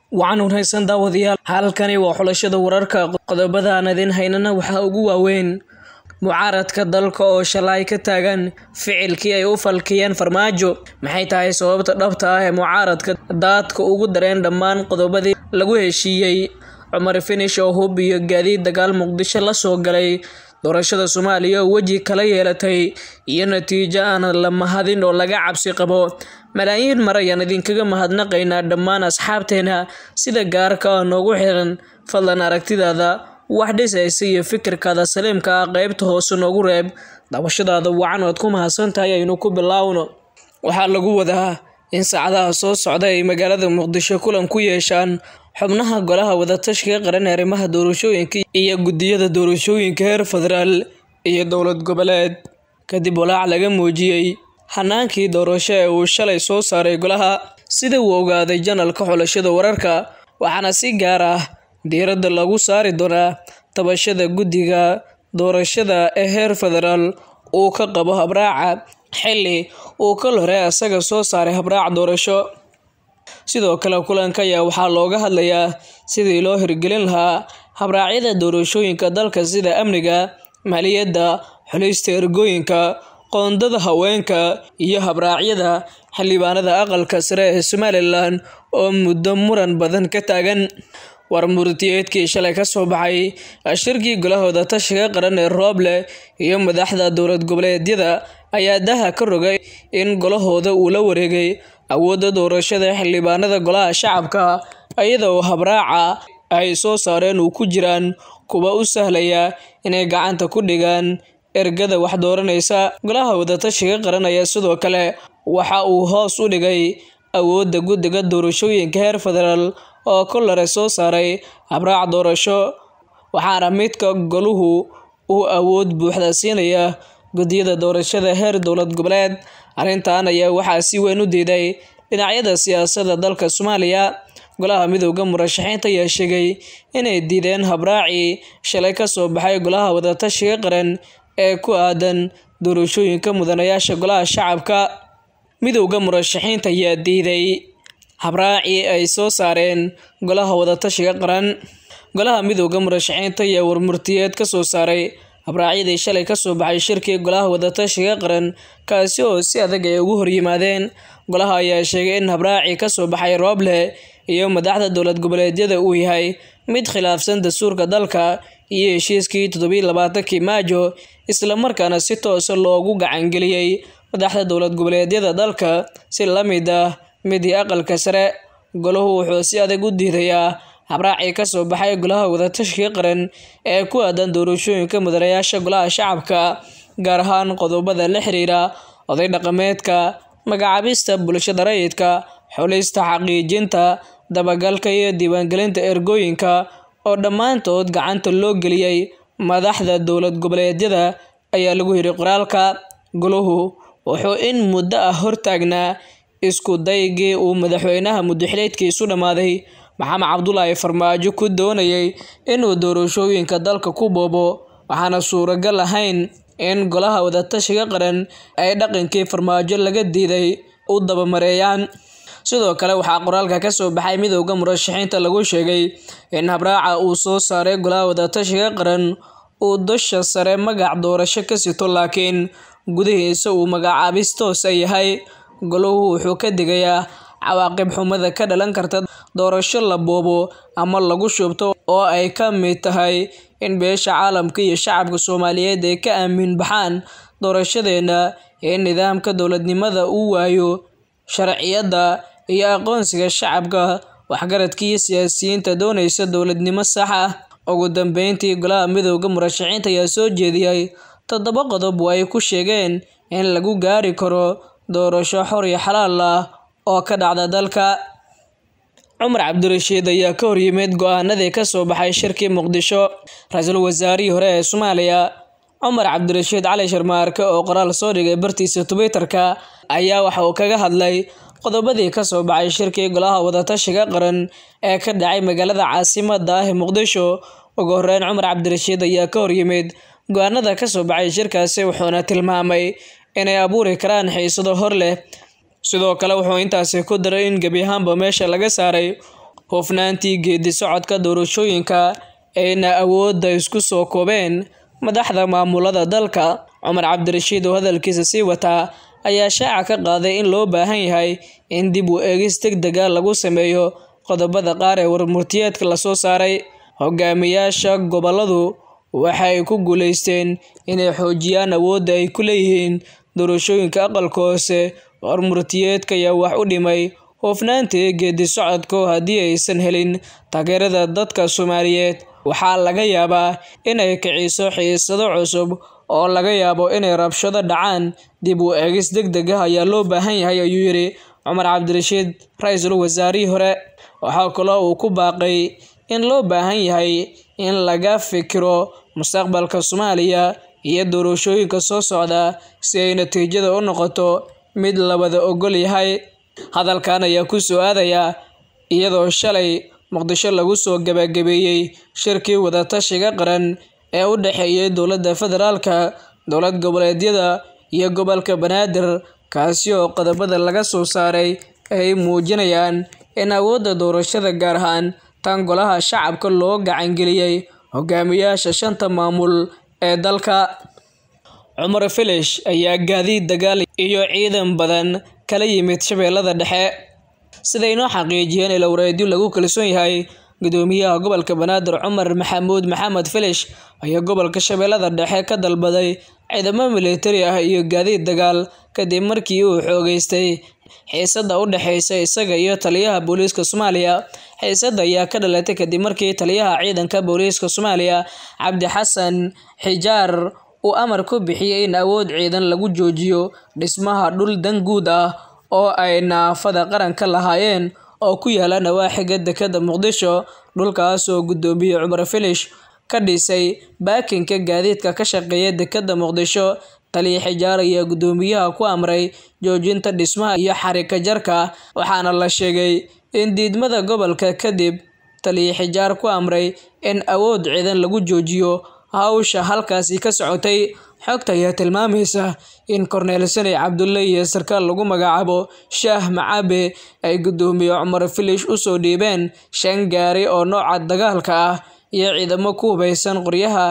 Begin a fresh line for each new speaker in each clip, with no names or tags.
waxaan unhaysan daawadayaal halkani waa xulashada wararka qodobada aan idin haynana waxaa ugu waaweyn mucaaradka dalka oo shalay ka taagan ficilkii ay u falkiyeen farmaajo maxay tahay sababta dhabta ah ee mucaaradka daadka ugu dareen dhammaan qodobadii lagu heshiiyey cumar finish oo hub iyo gaadiid dagaal muqdisho la soo galay doorashada soomaaliya oo weji kala yeelatay iyo natiijo aan la mahadin oo laga cabsi qabo malaayiin mar ayaan idinkaga mahadnaqaynaa dhammaan asxaabteena sida gaarka ah noogu xiran fadlan aragtidaada wax dhisaysa iyo fikirkaada saliimka ah qeybta hoose noogu reeb daawashadaada wacan oad ku mahadsan tahay aynu ku bilaawno waxaa lagu wadaa in saacadaha soo socda ay magaalada muqdisho kulan ku yeeshaan xubnaha golaha wadatashiga qaran ee arrimaha doorashooyinka iyo guddiyada doorashooyinka heer federaal iyo dowlad goboleed kadib walaac laga muujiyey hanaankii doorasho ee uu shalay soo saaray golaha sida uu ogaaday janalka xulashada wararka waxaana si gaar ah diiradda lagu saari doonaa tabashada guddiga doorashada ee heer federaal uu ka qabo habraaca xilli uu kal hore asaga soo saaray habraac doorasho sidoo kale kulanka ayaa waxaa looga hadlayaa sidii loo hirgelin lahaa habraacyada doorashooyinka dalka sida amniga maaliyadda xulista ergooyinka qoondada haweenka iyo habraacyada xildhibaanada aqalka sare ee somalilan oo muddo muran badan ka taagan war murtiyeedkii shalay ka soo baxay shirkii golahooda tashiga qaran ee rooble iyo madaxda dowlad goboleedyada ayaa daha ka rogay in golahooda uu la wareegay awoodda doorashada xildhibaanada golaha shacabka iyada oo habraaca ay soo saareen uu ku jiraan kuwa u sahlaya inay gacanta ku dhigaan ergada wax dooranaysa golaha wadatashiga qaran ayaa sidoo kale waxa uu hoos u dhigay awoodda guddiga doorashooyinka heer federaal oo kolare soo saaray habraac doorasho waxaana midka goluhu uu awood buuxda siinaya guddiyada doorashada heer dowlad goboleed arrintan ayaa waxaa si weyn u diiday dhinacyada siyaasadda dalka soomaaliya golaha midooda murashaxiinta ayaa sheegay inay diideen habraacii shalay ka soo baxay golaha wadatashiga qaran ee ku aadan doorashooyinka mudanayaasha golaha shacabka midowda murashaxiinta ayaa diiday habraacii ay soo saareen golaha wadatashiga qaran golaha midowda murashaxiinta ayaa warmurtiyeed ka soo saaray habraacyadii shalay ka soo baxay shirkii golaha wadatashiga qaran kaasi oo si adag ay ugu horyimaadeen golaha ayaa sheegay in habraacii ka soo baxay rooble iyo madaxda dowlad goboleedyada uu yahay mid khilaafsan dastuurka dalka iyo heshiiskii toddobiyi labaatankii maajo islamarkaana si toosa loogu gacangeliyey madaxda dowlad goboleedyada dalka si la mid ah midii aqalka sare golahu wuxuu si adag u diidayaa habraacii ka soo baxay golaha wadatashiga qaran ee ku aadan doorashooyinka mudanayaasha golaha shacabka gaar ahaan qodobada la xiriira oday dhaqameedka magacaabista bulshada rayidka xulista xaqiijinta dabagalka iyo diiwaangelinta ergooyinka oo dhammaantood gacanta loo geliyey madaxda dowlad goboleedyada ayaa lagu yidhi qoraalka golahu wuxuu in muddo ah hortaagnaa isku daygii uu madaxweynaha muddaxileedkiisu dhammaaday maxamed cabdulaahi farmaajo ku doonayay inuu doorashooyinka dalka ku boobo waxaana suuragal ahayn in golaha wadatashiga qaran ay dhaqankii farmaajo laga diiday u dabamareeyaan sidoo kale waxaa qoraalka ka soo baxay midowda murashaxiinta lagu sheegay in habraaca uu soo saaray golaha wadatashiga qaran uu dusha sare magac doorasho ka sito laakiin gudihiisa uu magacaabis toosa yahay golahu wuxuu ka digayaa cawaaqib xumada ka dhalan karta doorasho la boobo ama lagu shubto oo ay ka mid tahay in beesha caalamka iyo shacabka soomaaliyeed ay ka aamin baxaan doorashadeena ee nidaamka dowladnimada uu waayo sharciyadda iyo aqoonsiga shacabka waxgaradka iyo siyaasiyiinta doonaysa dowladnimo sax ah ugu dambeyntii golaha midowda murashaxiinta ayaa soo jeediyey toddoba qodob oo ay ku sheegeen in lagu gaari karo doorasho xor iyo xalaal ah oo ka dhacda dalka cumar cabdirashiid ayaa ka horyimid go-aanadii ka soo baxay shirkii muqdisho ra-iisul wasaarihii hore ee soomaaliya cumar cabdirashiid cali sharmaarke oo qoraal soo dhigay bartiisa twitter-ka ayaa waxa uu kaga hadlay qodobadii ka soo baxay shirkii golaha wadatashiga qaran ee ka dhacay magaalada caasimada ah ee muqdisho ugu horeyn cumar cabdirashiid ayaa ka horyimid go-aanada ka soo baxay shirkaasi wuxuuna tilmaamay inay abuuri karaan xiisado hor leh sidoo kale wuxuu intaasi ku daray in gebi ahaanba meesha laga saaray hufnaantii geedi socodka doorashooyinka ayna awoodda isku soo koobeen madaxda maamulada dalka cumar cabdirashiid oo hadalkiisa sii wataa ayaa shaaca ka qaaday in loo baahan yahay in dib u eegis deg dega lagu sameeyo qodobada qaar ee warmurtiyeedka lasoo saaray hogaamiyaasha goboladu waxay ku guuleysteen inay xoojiyaan awoodda ay ku leeyihiin doorashooyinka aqalka hoose warmurtiyeedka ayaa wax u dhimay hufnaantii geedi socodka haddii aysan helin taageerada dadka soomaaliyeed waxaa laga yaabaa inay kiciso xiisado cusub oo laga yaabo inay rabshado dhacaan dib u eegis deg deg ah ayaa loo baahan yahay ayuu yidhi cumar cabdirashiid ra-iisul wasaarihii hore waxaa kaloo uu ku baaqay in loo baahan yahay in laga fikiro mustaqbalka soomaaliya iyo doorashooyinka soo socda si ay natiijada u noqoto mid la wada ogol yahay hadalkan ayaa ku soo aadaya iyadoo shalay muqdisho lagu soo gabagabeeyey shirkii wadatashiga qaran ee u dhexeeyay dowladda federaalka dowlad goboleedyada iyo gobolka banaadir kaasi oo qodobada laga soo saaray ay muujinayaan in awoodda doorashada gaar ahaan tan golaha shacabka loo gacangeliyey hogaamiyaasha shanta maamul ee dalka cumar filish ayaa gaadiid dagaal iyo ciidan badan kala yimid shabeellada dhexe siday noo xaqiijiyeen ilowreedyo lagu kalsoon yahay gudoomiyaha gobolka banaadir cumar maxamuud maxamed filish ayaa gobolka shabeellada dhexe ka dalbaday ciidamo militari ah iyo gaadiid dagaal kadib markii uu xoogeystay xiisada u dhexeysa isaga iyo taliyaha booliiska soomaaliya xiisada ayaa ka dhalatay kadib markii taliyaha ciidanka booliiska soomaaliya cabdi xasan xijaar uu amar ku bixiyey in awood ciidan lagu joojiyo dhismaha dhul dan guud ah oo ay naafada qaranka lahaayeen oo ku yaala nawaaxiga dekada muqdisho dhulkaas oo gudoomiye cumar filish ka dhisay baakinka gaadiidka ka shaqeeya dekada muqdisho taliya xijaar ayaa gudoomiyaha ku amray joojinta dhismaha iyo xarika jarka waxaana la sheegay in diidmada gobolka kadib taliya xijaar ku amray in awood ciidan lagu joojiyo hawsha halkaasi ka socotay xogta ayaa tilmaamaysa in korneel sani cabdulle iyo sarkaal lagu magacaabo shaah macabe ay gudoomiye cumar filish usoo dhiibeen shan gaari oo nooca dagaalka ah iyo ciidamo ku hubaysan qoryaha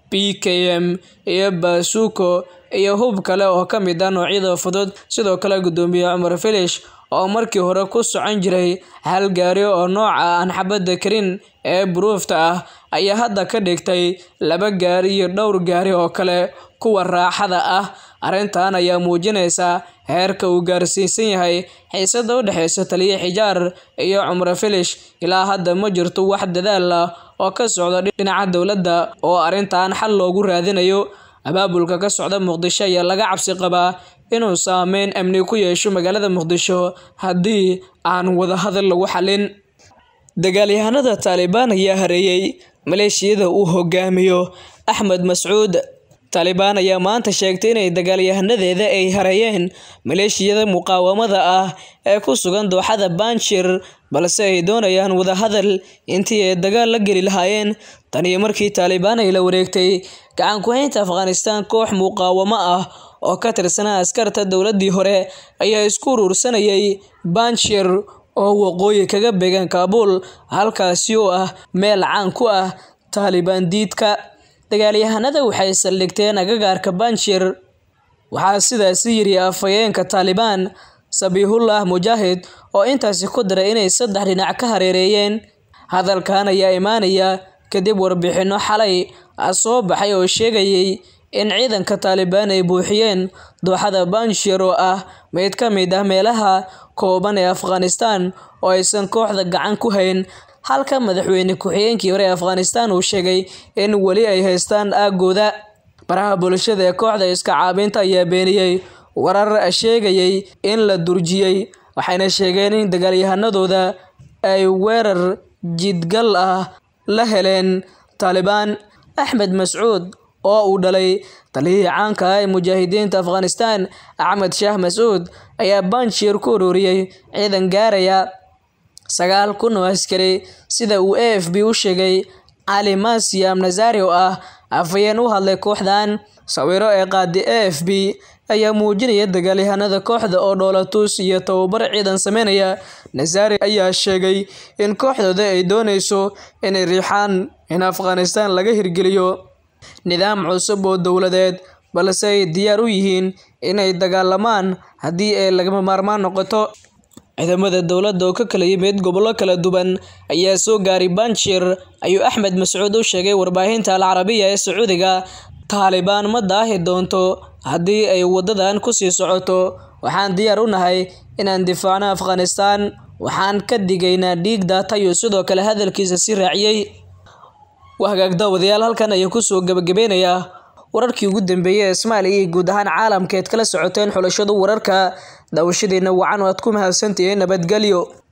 b k m iyo baasuuko iyo hub kale oo ka mid ah noocyada fudud sidoo kale gudoomiye cumar filish oo markii hore ku socon jiray hal gaari oo nooca aan xabadda karin ee buruufta ah ayaa hadda ka dhigtay laba gaari iyo dhowr gaari oo kale kuwa raaxada ah arrintan ayaa muujinaysa heerka uu gaarsiisan yahay xiisada u dhexeysa taliya xijaar iyo cumar filish ilaa hadda ma jirto wax dadaal ah oo ka socda dhinaca dowladda oo arrintan xal loogu raadinayo abaabulka ka socda muqdisho ayaa laga cabsi qabaa inuu saameyn amni ku yeesho magaalada muqdisho haddii aan wadahadal lagu xalin dagaalyahanada taalibaan ayaa hareeyey maleeshiyada uu hogaamiyo axmed mascuud taalibaan ayaa maanta sheegtay inay dagaalyahanadeeda ay hareeyeen maleeshiyada muqaawamada ah ee ku sugan dooxada banjir balse ay doonayaan wadahadal intii ay dagaal la geli lahaayeen tan iyo markii taalibaan ay la wareegtay gacan ku-haynta afghanistan koox muqaawamo ah oo ka tirsanaa askarta dowladii hore ayaa isku uruursanayay banjir oo waqooyi kaga beegan kaabuul halkaasi oo ah meel caan ku ah taalibaan diidka dagaalyahanada waxay saldhigteen agagaarka banjir waxaa sidaasi yiri afhayeenka taalibaan sabiihullah mujaahid oo intaasi ku daray inay saddex dhinac ka hareereeyeen hadalkan ayaa imaanaya kadib warbixinno xalay soo baxay oo sheegayay in ciidanka taalibaan ay buuxiyeen dooxada banjir oo ah mid ka mid ah meelaha kooban ee afghanistan oo aysan kooxda gacan ku hayn halka madaxweyne ku-xigeenkii hore ee afghanistan uu sheegay in weli ay haystaan aagooda baraha bulshada ee kooxda iska caabinta ayaa beeniyey warar sheegayay in la durjiyey waxayna sheegeen in dagaalyahanadooda ay weerar jidgal ah la heleen taalibaan axmed mascuud oo uu dhalay taliyihii caanka ah ee mujaahidiinta afghanistan axmed shaah mascuud ayaa banjir ku ururiyey ciidan gaaraya sagaal kun oo askari sida uu a f b u sheegay cali masiam nazari oo ah afhayeen u hadlay kooxdan sawiro ee qaadi a f b ayaa muujinaya dagaalyahanada kooxda oo dhoolatus iyo tababar ciidan sameynaya nazari ayaa sheegay in kooxdooda ay dooneyso inay riixaan in afghanistan laga hirgeliyo nidaam cusub oo dowladeed balse ay diyaar u yihiin inay dagaalamaan haddii ay lagama maarmaan noqoto ciidamada dowladda oo ka kala yimid gobollo kala duwan ayaa soo gaaray banjir ayuu axmed mascuud u sheegay warbaahinta al carabiya ee sacuudiga taalibaan ma daahi doonto haddii ay wadadan kusii socoto waxaan diyaar u nahay inaan difaacno afghanistan waxaan ka digaynaa dhiig daatayo sidoo kale hadalkiisa si raaciyey wahagaag daawadayaal halkan ayaa kusoo gabagabeynayaa wararkii ugu dambeeyey ee soomaaliya iyo guud ahaan caalamka eed kala socoteen xulashadu wararka daawashadiina wacan oo aad ku mahadsantihiin nabadgelyo